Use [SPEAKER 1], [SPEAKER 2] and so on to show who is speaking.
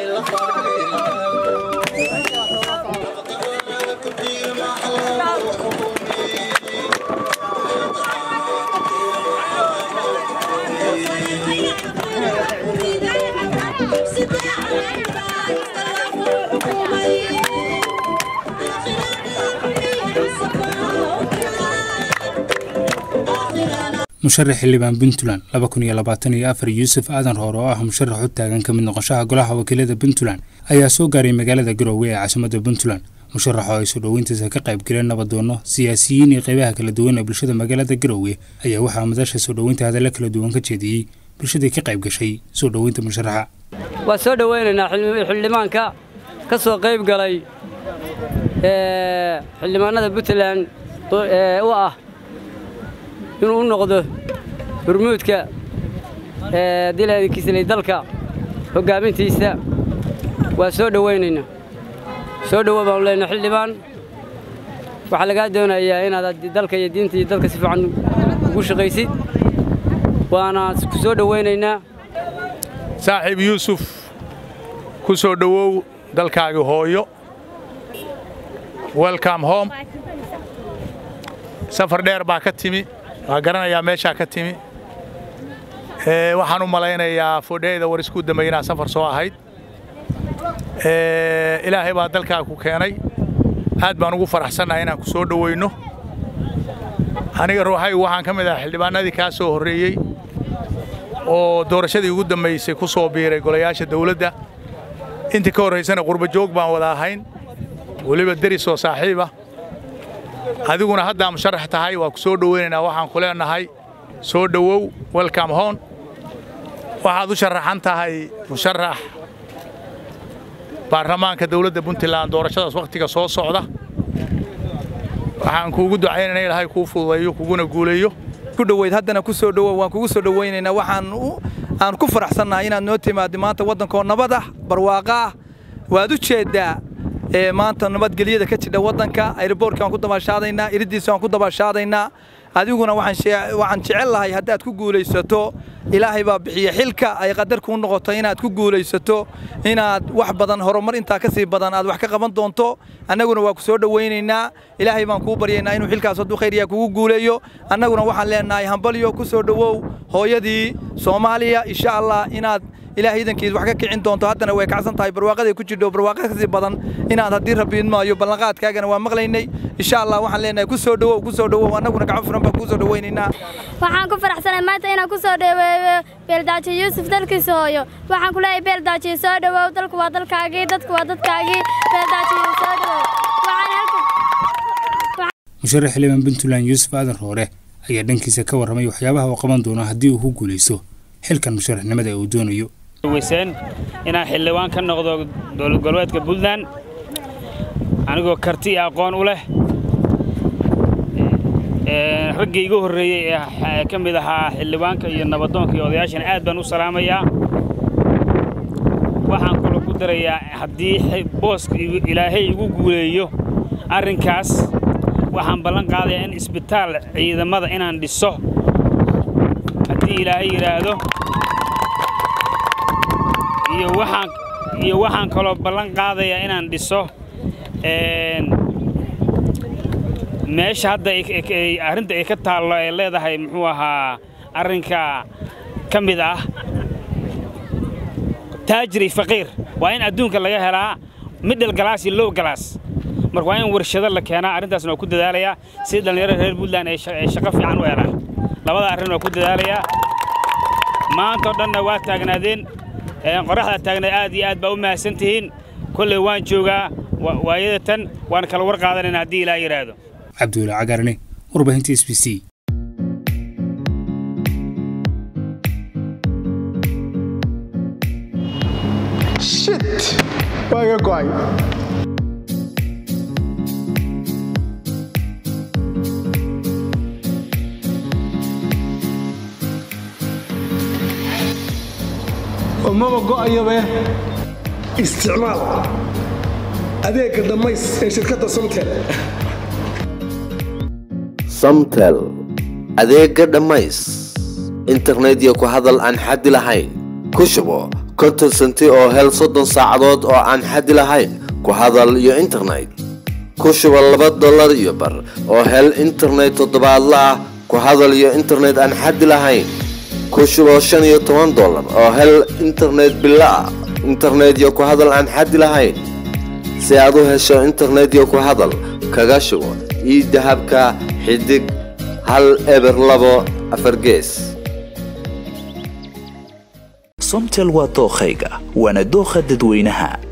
[SPEAKER 1] musharax xildhibaan puntland laba kun iyo labaatan iyo afar yuusuf aadan roor oo ah musharax u taagan ka mid noqoshaha golaha wakiilada puntland ayaa soo gaaray magaalada garoowe ee caasimadda puntland musharax oo ay soo dhoweyntiisa ka qayb galeen nabadoono siyaasiyiin iyo qaybaha kala duwan ee bulshada magaalada garoowe ayaa waxaa madasha soo dhoweynta hadalla kala duwan ka jeediyey bulshadii ka qayb gashay soo dhoweynta musharaxa
[SPEAKER 2] waan soo dhoweynaynaa xildhibaanka ka soo qayb galay xildhibaanada puntland u ah inuu u noqdo hurmuudka dilakiislay dalka hoggaamintiisa waa soo dhowaynaynaa soo dhowo baanu leenahay xildhibaan waxaa lagaa doonayaa inaad dalka iyo diinta iyo dalka si fiican ugu shaqaysid waana ku soo dhowaynaynaa
[SPEAKER 3] saaxiib yuusuf ku soo dhowow dalkaagii hooyo welcome home safar dheer baa ka timi waa garanayaa meeshaa ka timi waxaan u malaynayaa fodheyda war isku dambeey inaad safar soo ahayd ilaahay baa dalkaa ku keenay aad baan ugu faraxsannahay inaan ku soo dhowayno aniga ruuxaygu waxaan ka mid ahaa xildhibaanadii kaa soo horreeyey oo doorashadii ugu dambaysay ku soo biiray golayaasha dawladda intii ka horraysana qurbajoog baan wada ahayn weliba deris oo saaxiiba adiguna haddaa musharax tahay waa ku soo dhoweynaynaa waxaan ku leenahay soo dhowow welcome hon waxaad u sharaxan tahay musharax baarlamaanka dawladda puntland doorashadaas wakhtiga soo socda waxaan kuugu ducaynayna ilahay kuu fududeeyo kuguna guuleeyo
[SPEAKER 4] ku dhoweyd haddana ku soo dhowow waan kugu soo dhowaynaynaa waxaan aan ku faraxsannahay inaad noo timaaddi maanta waddankoo nabad ah barwaaqo ah waad u jeeddaa maanta nabadgelyada ka jidha waddanka ayroboortka waan ku dabaashaadaynaa iriddiisa waan ku dabaashaadaynaa adiguna waxaan jecel lahay haddaad ku guulaysato ilaahay baa bixiya xilka ay qadar kuu noqoto inaad ku guulaysato inaad wax badan horumar intaa ka sii badan aad wax ka qaban doonto annaguna waa ku soo dhowaynaynaa ilaahay baan kuu baryaynaa inuu xilkaas hadduu khayriyaa kugu guuleeyo annaguna waxaan leenahay hambalyo ku soo dhowow hooyadii soomaaliya insha allah inaad ilaahay idankiis wax ka kicin doonto haddana way kacsan tahay barwaaqaday ku jidho barwaaqa kasii badan inaad haddii rabbi idmaayo ballanqaadkaagana waa maqlaynay insha allah waxaan leenahay ku soo dhowow ku soo dhowow annaguna gacan furan baan kuu soo dhowaynaynaa
[SPEAKER 5] waxaan ku faraxsanay maanta inaan ku soo dhoweeyo beeldaajiyo yuusuf dalkiisa hooyo waxaan ku leeyahay beeldaajiyo soo dhowow dalku waa dalkaagii dadku waa dadkaagii beeldaajiyo soo dhowow
[SPEAKER 1] musharax xildhibaan puntland yuusuf aadan roore ayaa dhankiisa ka warramay waxyaabaha uu qaban doono haddii uu ku guulaysto xilkan musharaxnimada ee uu doonayo
[SPEAKER 6] weyseen inaan xildhibaan ka noqdo dowlad goboleedka puntland anigoo karti iyo aqoon u leh raggii iga horreeyey ee ka mid ahaa xildhibaanka iyo nabadoonka iyo odayaashana aad baan u salaamayaa waxaan kaloo ku darayaa haddii booska ilaahay igu guuleeyo arrinkaas waxaan ballan qaadayaa in isbitaal ciidamada inaan dhiso haddii ilaahay yidhaahdo iyo waxaan iyo waxaan kaloo ballan qaadayaa inaan dhiso meesha hadda arrinta ay ka taallo ay leedahay muxuu ahaa arrinka ka mid ah taajiri faqiir waa in adduunka laga helaa middle galaas iyo low galaas marka waa in warshado la keenaa arrintaasna waa ku dadaalayaa si dhallinyarada reer puntland ay shaqo fiican u helaan labada arrin waa ku dadaalayaa maantao dhanna waa taagnaadeen qoraxda taagnayd aad iyo aad baa u mahadsan tihiin kolley waan joogaa waayada tan waan kala war qaadanayna haddii ilaa yidhaahdo
[SPEAKER 1] cabdulla cagarne warbaahinta s b c
[SPEAKER 7] shit waa iga go'ay maba go'ayabe isticmaal adeegga dhammays ee shirkadda somtel
[SPEAKER 8] samtel adeegga dhammays internet iyo ku hadal aan xaddi lahayn ku shubo konton senti oo hel soddon saacadood oo aan xaddi lahayn ku hadal iyo internet ku shubo laba dollar iyo bar oo hel internet toddobaadla ah ku hadal iyo internet aan xaddi lahayn ku shubo shan iyo toban dollar oo hel internet bilo ah internet iyo ku hadal aan xaddi lahayn si aad u hesho internet iyo ku hadal kaga shubo ii dahabka xidig hal eber labo afar gees
[SPEAKER 9] somtel waa dookhayga waana dookha dadweynaha